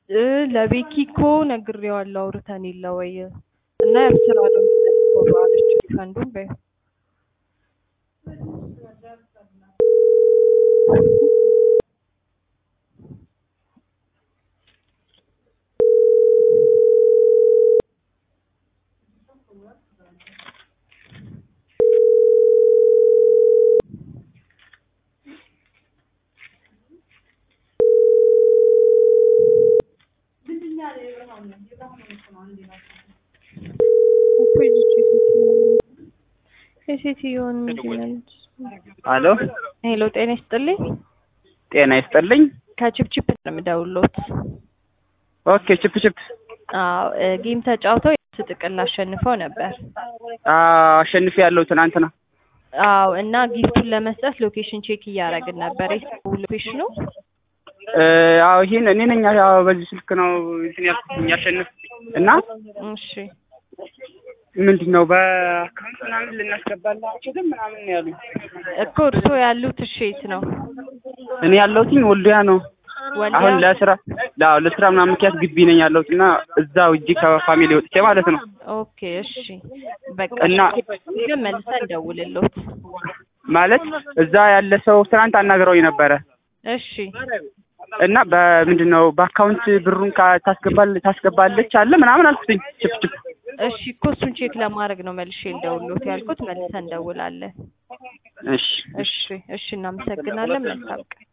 እ ለቤኪ እኮ ነግሬዋለሁ አውርተን የለ ወይ እና ያው ስራ ነው የሚመልሰው አለች ሪፈንዱን በይው እኮ ይዘች የሴትዮውን ምንድን ያለች አሎ ሄሎ ጤና ይስጥልኝ ጤና ይስጥልኝ። ከቺፕቺፕ ነው የምደውልዎት ኦኬ ችፕ ችፕ አዎ እ ጌም ተጫውተው የእሱ ጥቅል አሸንፈው ነበር አሸንፌ ያለው ትናንትና። አዎ እና ጊፍቱን ለመስጠት ሎኬሽን ቼክ እያደረግን ነበር የሰው ሎኬሽኑ እ አዎ ይሄን እኔ ነኝ ያው በዚህ ስልክ ነው እንትን ያልኩት ያሸንፍ እና እሺ ምንድን ነው በአካውንት ምናምን ልናስገባላችሁ ግን ምናምን ነው ያሉኝ። እኮ እርስዎ ያሉት እሺ የት ነው እኔ ያለሁትኝ ወልዲያ ነው። ወልዲያ አሁን ለስራ አዎ ለስራ ምናምን ምክንያት ግቢ ነኝ ያለሁት እና እዛው እጅ ከፋሚሊ ወጥቼ ማለት ነው። ኦኬ እሺ በቃ እና- እሺ ግን መልሰን ደውልልዎት ማለት እዛ ያለ ሰው ትናንት አናግረውኝ ነበረ እሺ እና በምንድን ነው በአካውንት ብሩን ካ- ታስገባል ታስገባለች አለ ምናምን አልኩትኝ ችፕ ችፕ እሺ እኮ እሱን ቼክ ለማድረግ ነው መልሼ ልደውልልዎት ያልኩት መልሰን እንደውላለን እሺ እሺ እሺ እናመሰግናለን መልካም ቀን